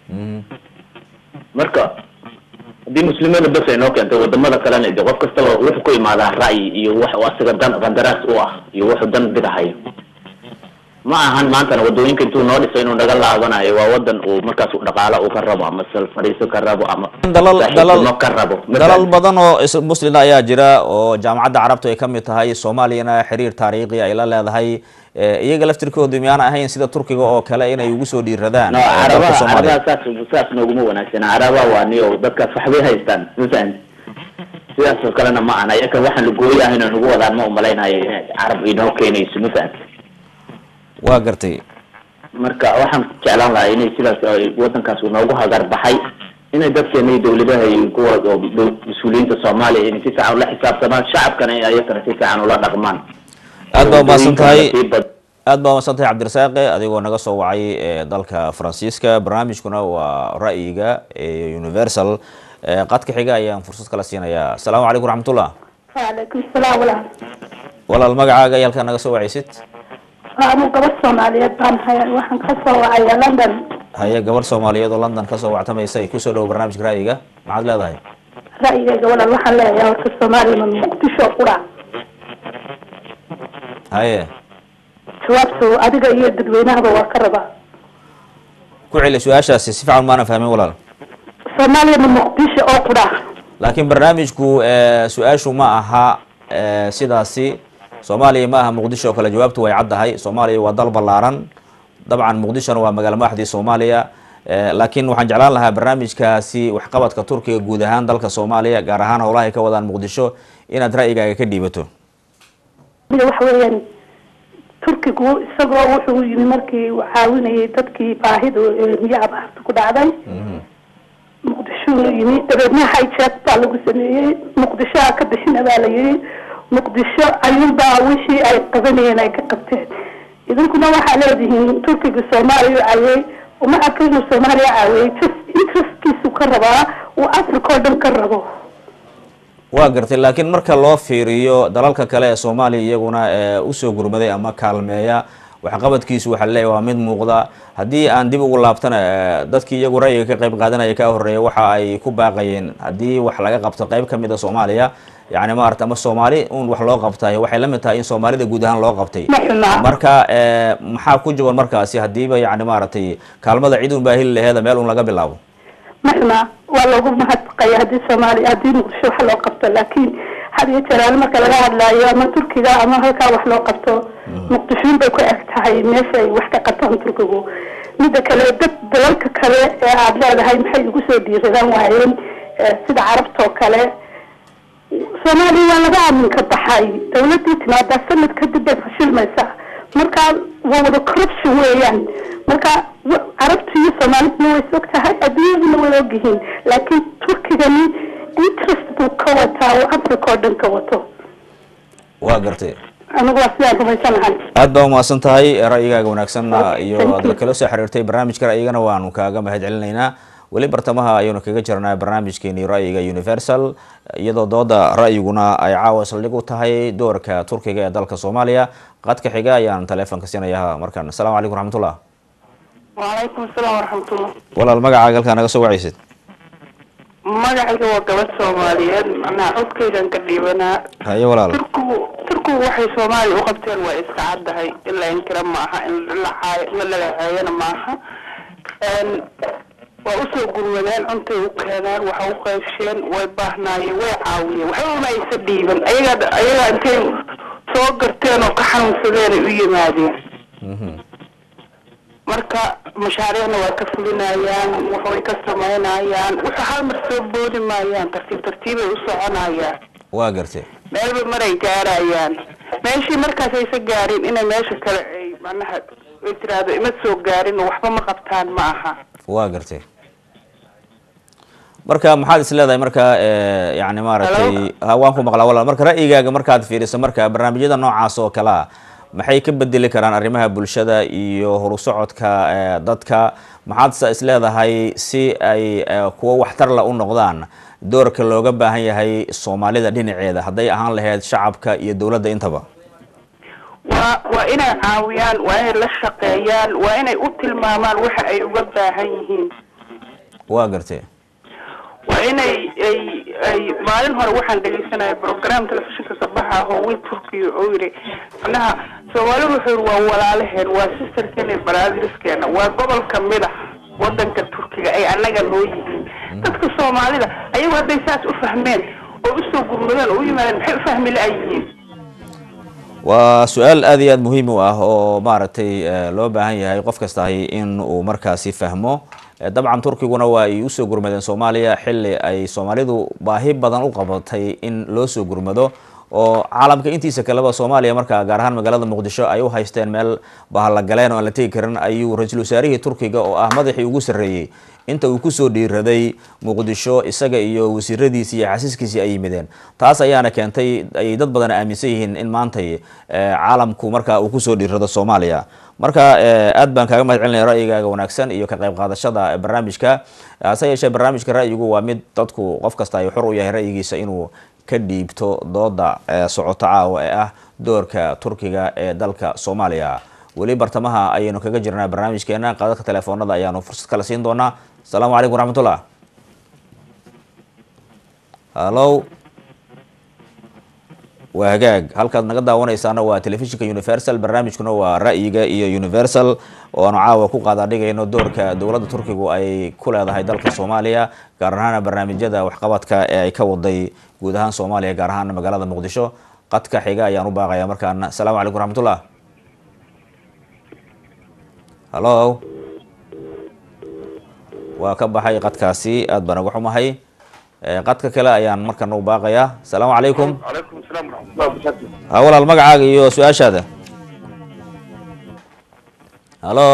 marka haddii muslimada bes ay noo keentay wadamada kalena de qof kastaba wuxuu ku imaadaa ra'yi iyo wax uu asaga dan qandaraas u ah iyo wuxuu dan bidahayo ma ahan maantana wadooyinka intuu noo dhisay inuu naga laabanayo waa wadan uu markaas uu dhaqaalo uu ka rabo ama sal fadhiiso ka rabo ama dalal dalal saaxiibtinimo ka rabo dalal badan oo is- muslina ayaa jira oo jaamacadda carabtu ay ka mid tahay soomaaliyana xiriir taariikhi ay la leedahay Eh, iyaga laftirkoodu miyaana ahayn sida turkiga oo kale inay ugu soo dhiiradaan no eh, dalka carabaha soomaaliya carabaha saas saas nooguma wanaagsana carabaha waa niyo dadkaas waxbay haystaan mafahan sidaas oo kalena ma ana iyakan waxaan lagooyahay inay nagu wadaan ma umalaynayo inay carab inoo keenayso mafahan waa gartay marka waxaan jeclaan lahaa inay sidaas ay wadankaas uu noogu hagar baxay inay dadkeena iyo dawladaha iyo kuwa oo dow- mas-uuliyiinta soomaaliya inay si fiican ula xisaabtamaan shacabkana in ayakana si fiican ula dhaqmaan aad baa umahadsan tahay Sii bad- aad baa umahadsan tahay cabdirasaaqe adigoo naga soo wacay eh, dalka faransiiska barnaamijkuna waa ra'yiga ee universal Eh, qadka xiga ayaan fursad kala siinayaa asalaamu calaykum raxmatullah وعليكم السلام walaal walaal magacaaga iyo halkaa naga soo wacaysid anu gabadh soomaaliyeed baan haya waxaan ka soo wacaya london haye gabar soomaaliyeed oo london kasoo wactamaysay kusoo dhowo barnaamijka ra'yiga maxaad leedahay ra'yigayga walaal waxaan leeyahay horta soomaaliya ma muqdisho qura haye jawaabtu adiga iyo dadweynahaba waa ka rabaa ku celi su-aashaasi si fiican maana fahmin walaal soomaaliya ma muqdisho oo qura laakiin barnaamijku eh, su-aashu ma aha eh, sidaasi soomaaliya ma aha muqdisho oo kale jawaabtu way caddahay soomaaliya waa dal ballaaran dabcan muqdishona waa magaalo madaxdii soomaaliya Eh, laakiin waxaan jeclaan lahaa barnaamijkaasi waxqabadka turkiga guud ahaan dalka soomaaliya gaar ahaan howlaha ay ka wadaan muqdisho inaad ra'yigaaga ka dhiibato mida waxa weeyaan turkigu isagoo wuxuu yimi markii uu caawinayay dadkii baahidu ee miyo abaarta ku dhacday muqdishuu yimi dabeedna hijack baa lagu sameeyey muqdishoa ka bixina baa la yidhi muqdisho ayuunbaa wixii ay qabanayeen ay ka qabteen idinkuna waxaa leedihiin turkiga soomaaliya cayey uma arka inuu soomaaliya caawiyey just interestkiisu ka rabaa uu africa oo dhan ka rabo waa gartay laakiin marka loo fiiriyo dalalka kale ee soomaaliya iyaguna ee usoo gurmaday ama kaalmeeya waxqabadkiisu waxaa leeyahy waa mid muuqda haddii aan dib ugu laabtana eh, dadkii iyagu ra'yiga ka qayb qaadanaya ka horeeya waxa ay ku baaqayeen haddii wax laga qabto qayb ka mid a soomaaliya yacni maarata ama soomaali un wax loo qabtay waxay la mid tahay in soomaalida guud ahaan loo qabtay Ma xuma. marka eh, maxaa ku jaban markaasi hadiiba yacni maaragtay kaalmada cid un baa heli laheeda meel un laga bilaabo maxna waa loogu mahadnaqaya haddii soomaaliya haddii muqdisho wax loo qabto laakiin had iyo jeer marka laga hadlaayo ama turkiga ama halkaa wax loo qabto muqdishoon bay ku eg tahay meesha ay wax ka qabtaan turkigu mida kale dad dalalka kale ee aada leedahay maxay ugu soo dhiiradaan waayeen eh, sida carabta oo kale soomaaliya waa laga aaminka baxay dawladii timaadaa sanad kadib bay fashilmaysaa marka waa wada corruption weeyaan marka wa- carabtu iyo soomaaliduna way is og tahay adduunyaduna way ogyihiin laakiin turkigani interest buu ka wataa oo africa oo dhan ka wato waa gartay anigu waa sidaan rumaysanahay aad baa umahadsan tahay ra'yigaaga wanaagsan Okay, iyo thank aad you. kala soo xiriirtay barnaamijka ra'yigana waanu kaaga mahad celinaynaa weli bartamaha ayaynu kaga jirnaa barnaamijkeeni ra'yiga universal iyadoo dooda ra'yiguna ay caawa saldhig u tahay doorka turkiga ee dalka soomaaliya qadka xiga ayaan taleefonka siinayaa markaan asalaamu calaykum raxmatullah wacalaykum asalaam waraxmatullah walaal magacaaga halkaa naga soo wacaysid magacayga waa gabadh soomaaliyeed macnaha codkaydan ka dhiibanaa haye walaal turkigu turkigu waxay soomaaliya u qabteen waa iska caddahay in la inkira maaha in la caayo in la lagaceeyana maaha Een, waa usoo gurmadeen cuntay u keeneen waxa u qaybsheen way baahnaayeen way caawiyeen waxba ma aysa dhiiban ayagaa ayagaa intay soo garteen oo ka xanuunsadeen ay u yimaadeen marka mashaariicna waa ka fulinayaan waxbay ka samaynayaan waxa hal mar soo boodi maayaan tartiib tartiibay u soconayaan waa gartay meelba maray gaarayaan meeshii markaas aysa gaarin inay meesha kale ay macnaha ay tiraahdo ima soo gaarin oo waxba ma qabtaan ma aha waa gartay marka maxaad is leedahay marka eh, yacni maaragtay ha waan ku maqlaa walaal marka ra'yigaaga markaad fiiriso marka barnaamijyada noocaas oo kale ah maxay ka bedeli karaan arrimaha bulshada iyo horusocodka eh, dadka maxaad se is leedahay si ay eh, kuwo waxtarla u noqdaan doorka looga baahan yahay soomaalida dhinaceeda hadday ahaan lahayd shacabka iyo dowladda intaba waa waa inay caawiyaan waa inay la shaqeeyaan waa inay u tilmaamaan waxa ay uga baahan yihiin waa gartay waa inay ay ay maalin hore waxaan dhegeysanaya program telefishinka sabaxa oo wiil turkiya oo yidhi macnaha soomaali wuxuu yidhi waa walaalaheen waa sisterkeena baraadriskeena waa gobol kamid ah wadanka turkiga ay annaga noo yihiin dadka soomaalida ayagu hadday saas u fahmeen oo usoo gurmadeen oo u yimaadeen maxay u fahmi la-yihiin waa su-aal aad iyo aad muhiim u ah oo maaragtay eh, loo baahan yahay qof kastahi in uu markaasi fahmo Eh, dabcan turkiguna waa ay usoo gurmadeen soomaaliya xili ay soomaalidu baahi badan u qabatay in loo soo gurmado oo caalamka intiisa kaleba soomaaliya markaa gaar ahaan magaalada muqdisho ay u haysteen meel bahallagaleen oo aan la tegi karin ayuu ra-iisul wasaarihii turkiga oo ah madaxii ugu sarreeyey inta uu kusoo dhiiraday muqdisho isaga iyo wasiiradiisii iyo xasiiskiisii ay yimideen taas ayaana keentay ay dad badan aaminsan yihiin in maantay eh, caalamku markaa uu kusoo dhiirado soomaaliya marka eh, aad baan kaaga mahad celinaya ra'yigaaga wanaagsan iyo ka qayb qaadashada barnaamijka hase yeeshee barnaamijka ra'yigu waa mid dadku qof kasta ay xor u yahay ra'yigiisa inuu ka dhiibto dooda eh, socoto caawa ee ah doorka turkiga ee dalka soomaaliya weli bartamaha ayaynu kaga jirnaa barnaamijkeena qaadadka telefoonada ayaanu fursad kale siin doonaa asalaamu calaykum waraxmatullah hallo waa hagaag halkaad naga daawanaysaana waa telefishinka universal barnaamijkuna waa ra'yiga iyo universal oo aanu caawa ku qaadaadhigayno doorka dowladda turkigu ay ku leedahay dalka soomaaliya gaar ahaan barnaamijyada waxqabadka ee ay ka waday guud ahaan soomaaliya gaar ahaan magaalada muqdisho qadka xiga ayaan u baaqaya markaana asalaamu calaykum raxmatullah hallo waa ka baxay qadkaasi aad baan uga xumahay qadka kale ayaan markana u baaqayaa asalaamu calaykum calaykum asalaam waraxmatullahi wabarakaatu ha walaal magacaaga iyo su-aashaada hallo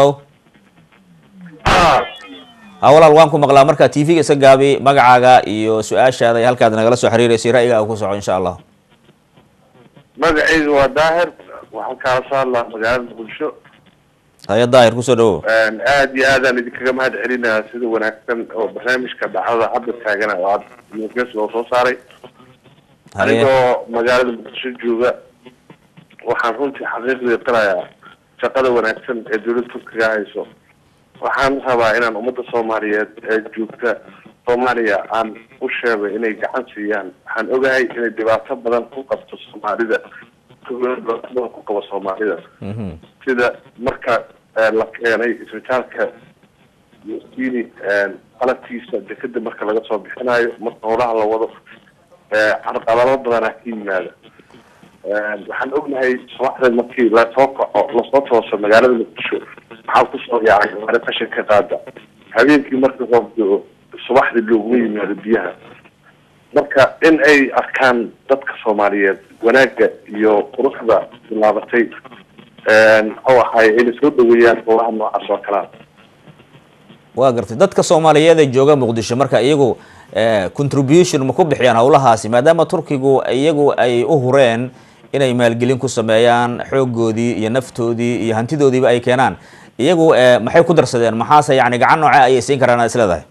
ha walaal waan ku maqlaa marka t v-ga iska gaabi magacaaga iyo su-aashaada iyo halkaad nagala soo xiriireysay ra'yigaaga ku soco insha allah magacayga waa daahir waxaan kaala soo hadlaa magaalada muqdisho haya daahir kusoo dhawow aad iyo aadaan idinkaga mahad celinayaa sida wanaagsan oo barnaamijka dhacdada hadda taagana oo aad muges loo soo saaray haye anigoo magaalada muqdisho jooga waxaan runtii xaqiiqdii qirayaa shaqada wanaagsan ee dowladda turkiga hayso waxaan rabaa inaan ummadda soomaaliyeed ee joogta soomaaliya aan u sheego inay gacan siiyaan waxaan ogahay inay dhibaato badan ku qabto soomaalida dhibaato badan ku qabo soomaalida Mhm. sida marka eh, la keenay isbitaalka yosini qalabkiisa dekeda marka laga soo bixinayo marka howlaha la wado eh, carqalado badanaa ka yimaada Eh, waxaan ognahay subaxda markii lasoo kaco lasoo tooso magaalada muqdisho waxaa kusoo yaacay gaari qashin ka qaada habeenkii marka roob do subaxdii looguma yimaado biyaha marka in ay arkaan dadka soomaaliyeed wanaagga iyo quruxda bilaabatay muxuu ahay inay soo dhaweeyaan howlaha noocaas oo kalea waa gartay dadka soomaaliyeed ee jooga muqdisho marka iyagu eh, contribution ma ku bixiyaan howlahaasi maadaama turkigu iyagu ay u hureen inay maalgelin ku sameeyaan xoogoodii iyo naftoodii iyo hantidoodiiba ay keenaan iyagu eh, maxay ku darsadeen maxaase yani gacan nooce ayay siin karaan aad isleedahay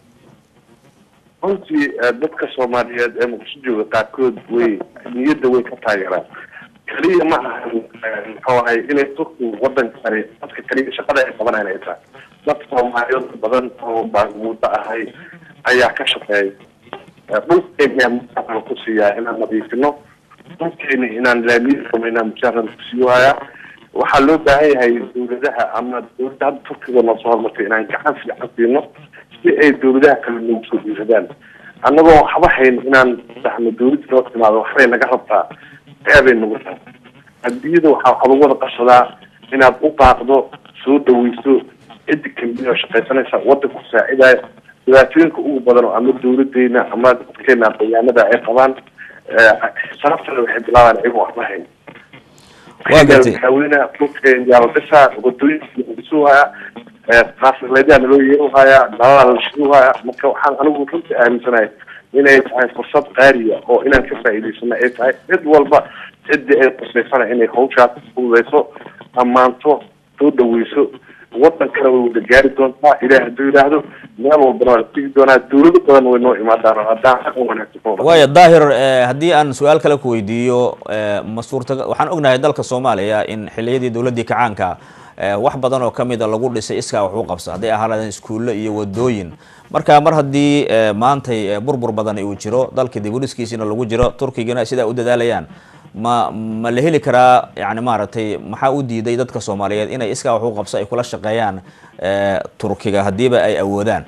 runtii eh, dadka soomaaliyeed ee muqdisho jooga qaarkood way niyadda way ka taageeraan keliya ma ahan eh, muxuu ahay inay turkigu wadankani dadka keliya shaqada ay qabanayaan ay tahay dad soomaaliyeed badan oo baagmuudo ahay ayaa ka shaqeeya Eh, dhulkeena musaran ku siiyaa inaan nadiifino dhulkeena inaan laamiya sameynaa musaran ku siiwaaya waxaa loo baahan yahay dawladaha ama dawladda hadda turkiga noo soo hormartay inaan gacan fiican siino si ay dawladaha kale noogu soo dhiiradaan annagoo waxba hayn inaan dhahno dawladda noo timaado waxbay naga rabtaa eebay nagu tahay adduunyada waxaa waxaa lagu wada qabsadaa inaad u baaqdo soo dhaweyso ciddi kambiya oo shaqaysanaysa waddanka ku saacidaya dhibaatooyinka ugu badan oo ama dawladeena ama dadkeena aqoonyahanada ay qabaan sababtana waxay bilaabaan iyagoo waxba hayn Waa gartay. madaxweynaha dhulkeen yaalodhisa wadooyinka dhisuhaya qaasleedaha naloo yeeruhaya dhalada la shiruhaya marka waxaan anigu runtii aaminsanahay inay tahay fursad qaaliya oo inaan ka faa'iidaysano ay tahay cid walba ciddii ay qusaysana inay hawshaas fududeyso ammaanto soo dhaweyso wadankana way wada gaari doontaa ilaah hadduu yidhaahdo meel walbana waa la tegi doonaa dawlado badan way noo imaadaan haddaan xaqan wanaagsan ku wada waaya daahir eh, haddii aan su-aal kale ku weydiiyo eh, ma suurtaga waxaan ognahay dalka soomaaliya in xiliyadii dowladdii kacaanka eh, wax badan oo kamid a lagu dhisay iskaa wax u qabsa hadday ahaadeen iskuulle iyo wadooyin marka mar haddii eh, maantay eh, burbur badan uu jiro dalka dib u dhiskiisina lagu jiro turkigana sidaa u dadaalayaan ma ma la heli karaa yani maaragtay maxaa u diiday dadka soomaaliyeed inay iskaa wax u qabso ay kula shaqeeyaan eh, turkiga haddiiba ay awoodaan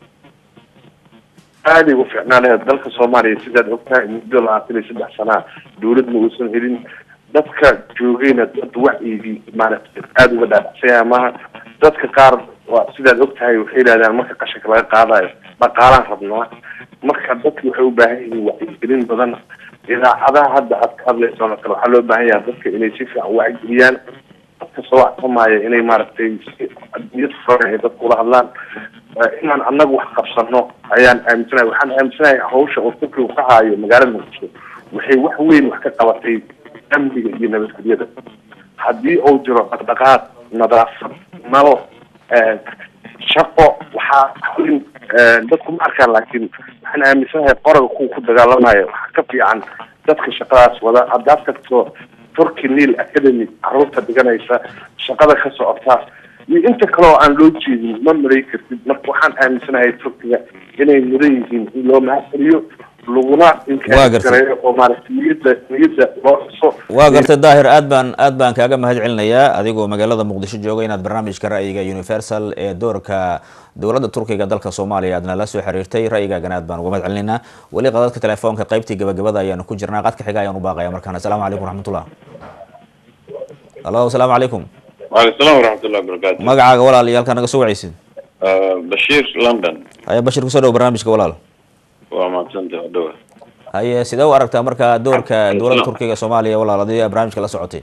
aada ugu fiicnaa lahayd dalka soomaaliya sidaad ogtahay muddo labaatan iyo saddex sanaa dawlad ma uusan helin dadka joogayna dad wacyigii maaragtay aada uga dhaadhacsanya maaha dadka qaar waa sidaad ogtahay waxay yidhahdaan marka qashinka laga qaadayo dhaqaalaan rabnaa marka dadki waxay u baahan yihiin wacyigelin badan idaacadaha hadda aad ka hadlayso oo kale waxaa loo baahan yahay dadka inay si fiican wacyigeliyaan dadka soo waxsamaya inay maaragtay si niyad furan ay dadka ula hadlaan Eh, inaan annaga wax qabsano ayaan aaminsanahay waxaan aaminsanahay hawsha oo turkiga ka haayo magaalada muqdisho waxay wax weyn wax ka qabatay amniga iyo nabadgelyada haddii uu jiro dhaqdhaqaaq nadaafad nalo eh, shaqo waxaa weyn eh, dadku ma arkaan laakiin waxaan aaminsanahay qoraga kuwa ku dagaalamaya waxaa ka fiican dadka shaqadaas wada haddaad tagto turkey nil academy caruurta dhiganaysa shaqada ka socota iyo inta kale oo aan loo jeedin ma malay kartid marka waxaan aaminsanahay turkiga inay mudan yihiin in loo mahadceliyo laguna Waa gartay. inkareeyo oo maaragtay niyadda niyadda loo xuso waa gartay daahir aad baan aad baan kaaga mahad celinayaa adigoo magaalada muqdisho jooga inaad barnaamijka ra'yiga universal ee doorka dowladda turkiga dalka soomaaliya aadna la soo xiriirtay ra'yigaagana aad baan uga mahad celinaynaa weli qadadka telefoonka qaybtii gabagabada ayaanu ku jirnaa qadka xiga ayaan u baaqaya markaan asalaamu calaykum raxmatullah halo asalaamu calaykum waaleykum salaam waraxmatullahi wabarakaatu magacaaga walaal iyo halkaa naga soo wacaysid Ah, bashiir london haya bashir kusoo dhow barnaamijka walaal waa mahadsantay waa dhawa haye sidee u aragtaa marka doorka dowladda turkiga soomaaliya walaal adii barnaamijka la socotay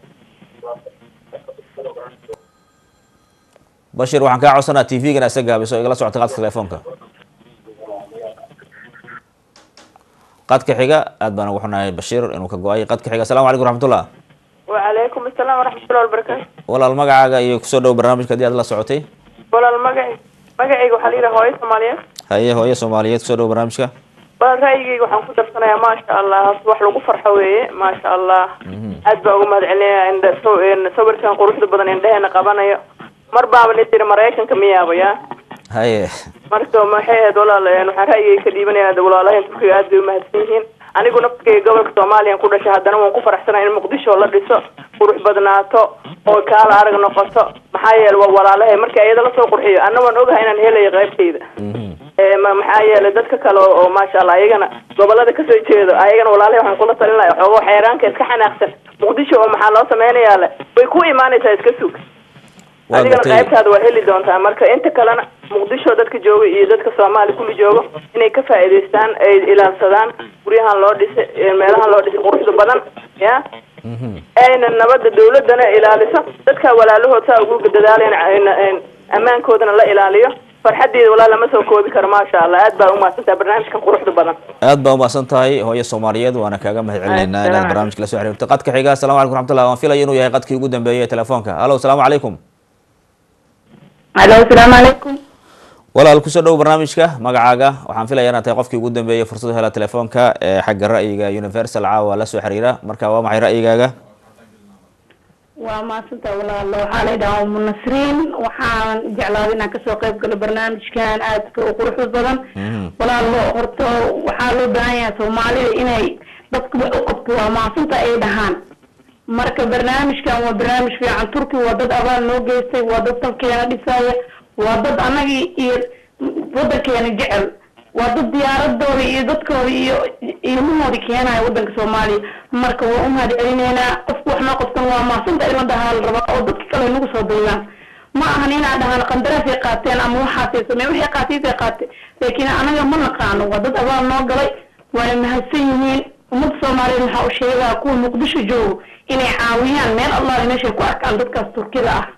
bashir waxaan kaa codsanaa t v-gana isa gaabiso igala socota qadka telefoonka qadka xiga aad baan ugu xunahay bashir inuu ka go-ay qadka xiga asalamu calaykum raxmatullah وعليكم السلام ورحمة الله وبركاته walaal magacaaga iyo kusoo dhow barnaamijka haddii aad la socotay walaal magacay magacayga waxaa la yidhaha hooyo soomaaliyeed haye hooyo soomaaliyeed kusoo dhow barnaamijka walaal ra'yigayga waxaan ku darsanayaa maasha allah horta wax lagu farxo weeye maasha allah aad baa uga mahad celinaya indha saw- een, sawirkan quruxda badan indheheena qabanayo mar baaba la tiri maraykanka miyaaba ya haye marka maxay ahayd walaal een, waxaan ra'yigayga ka dhiibanaya de walaalahan turkiga aad bay umahadsan yihiin anigu naftkayga gobolka soomaaliya ku dhashay haddana waan ku faraxsanahay in muqdisho la dhiso qurux badnaato oo kaala arag noqoto maxaa yeele waa walaalahay marka iyada lasoo qurxiyo anna waan ogahay inaan helayo qaybtayda Ee, ma- maxaa yeelay dadka kale oo oo maasha allah ayagana gobolada kasoo jeedo ayagana walaalahay waxaan kula talin lahaa xoogo xeeraanka iska xanaaqsan muqdisho oo maxaa loo sameynayaa le way ku imaanaysaa iska sug waa adigana gartay qaybtaada waa heli doontaa marka inta kalena muqdisho dadka jooga iyo dadka soomaali kulli joogo inay ka faa'iidaystaan ay ilaalsadaan guryahan loo dhisay ee meelahan loo dhisay quruxda badan ya ayna nabadda dawladana ilaaliso dadka walaalahood saa ugu dadaaleen ayna- een, ammaankoodana la ilaaliyo farxadeeda walaa lama soo koobi karo maasha allah aad baa umahadsantaha barnaamijkan quruxda badan aad baa umahadsan tahay hooyo soomaaliyeed waana kaaga mahad celinaynaa inaad barnaamijka la soo xiriirto qadka xiga asalamu calaykum raxmatullah waan filaya inuu yahay qadkii ugu dambeeyay ee telefoonka halo asalaamu calaykum alo asalaamu calaykum walaal kusoo dhow barnaamijka magacaaga waxaan filaya inaad tahay qofkii ugu dambeeyay fursad u hela telefoonka ee xagga ra'yiga universal caawa la soo xiriira marka waa maxay ra'yigaaga waa maasanta walaalo waxaa la yidhaha umu nasriin waxaan jeclaaday inaan kasoo qayb galo barnaamijkan aadka u quruxda badan walaalo horta waxaa loo baahan yahay soomaalida inay dadku wax u qabto waa maasanta ay dhahaan marka barnaamijkan waa barnaamij fiican turki waa dad abaal noo geystay waa dad dalkeena dhisaya waa dad anagii iyo wadankeena jecel waa dad diyaaradooda iyo dadkooda iyo ilmahoodi keenaya wadanka soomaaliya marka waa u mahad celineynaa qofku wax noo qabtan waa maasanta in la dhahaa la rabaa oo dadka kale nagu soo daydaan ma ahan inaan dhahaan qandaraasay qaateen ama waxaasay sameen waxay qaatiisay qaate laakiin anaga ma naqaano waa dad abaal noo galay waana mahadsan yihiin ummadda soomaaliyeed waxaa u sheegaa kuwa muqdisho joogo inay caawiyaan meel allaale meeshay ku arkaan dadkaas turkida ah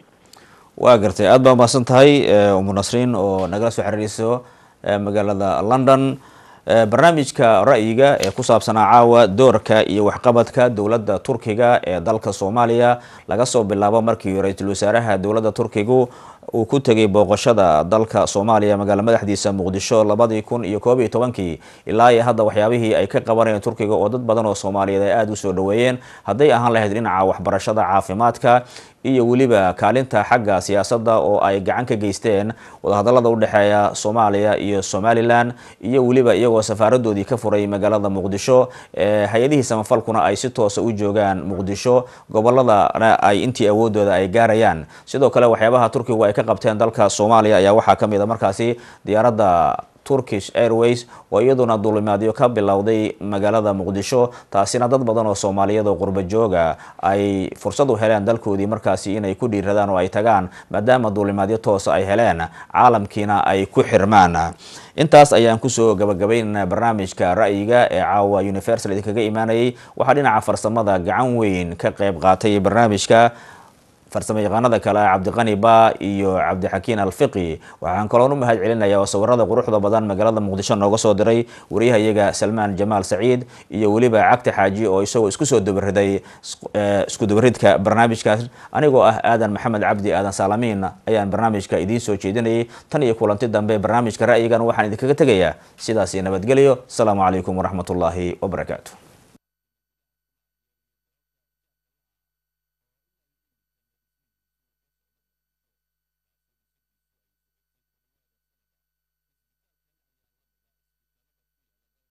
waa gartay aad baa umahadsan tahay eh, umu nasriin oo nagala soo xiriirayso eh, magaalada london Eh, barnaamijka ra'yiga ee ku saabsanaa caawa doorka iyo waxqabadka dowladda turkiga ee dalka soomaaliya laga soo bilaabo markii ra-iisul wasaaraha dowladda turkigu uu ku tegay booqashada dalka soomaaliya magaala madaxdiisa muqdisho labadii kun iyo koob iyo tobankii ilaa iyo hadda waxyaabihii ay ka qabanayeen turkiga oo dad badan oo soomaaliyeed ay aada u soo dhaweeyeen hadday ahaan lahayd dhinaca waxbarashada caafimaadka iyo weliba kaalinta xagga siyaasadda oo ay gacan ka geysteen wadahadalada udhexeeya soomaaliya iyo somalilan iyo weliba iyagoo safaaradoodii ka furay magaalada muqdisho ee hay-adihii samafalkuna ay si toosa u joogaan muqdisho goboladana ay intii awoodooda ay gaarayaan sidoo kale waxyaabaha turkigu ay ka qabteen dalka soomaaliya ayaa waxaa ka mid a markaasi diyaaradda turkish airways oo iyaduna duulimaadyo ka bilowday magaalada muqdisho taasina dad badan oo soomaaliyeed oo qurba jooga ay fursad u heleen dalkoodii markaasi inay ku dhiiradaan oo ay tagaan maadaama duulimaadyo toosa ay heleen caalamkiina ay ku xirmaan intaas ayaan kusoo gabagabaynaynaa barnaamijka ra'yiga ee caawa universal idinkaga imaanayay waxaa dhinaca farsamada gacan weyn ka qayb qaatay barnaamijka farsamo yaqaanada kale cabdiqani ba iyo cabdixakiin alfiqi waxaan kaloon u mahad celinayaa oo sawirada quruxda badan magaalada muqdisho nooga soo diray wariyahayaga salmaan jamaal saciid iyo weliba cagti xaaji oo isagoo isku soo dabariday isku dabaridka barnaamijkaas anigoo ah aadan maxamed cabdi aadan saalamiin ayaan barnaamijka idiin soo jeedinayay tan iyo kulanti dambe barnaamijka ra'yigan waxaan idinkaga tegayaa sidaasi nabadgelyo asalaamu calaykum waraxmatullaahi wabarakaatu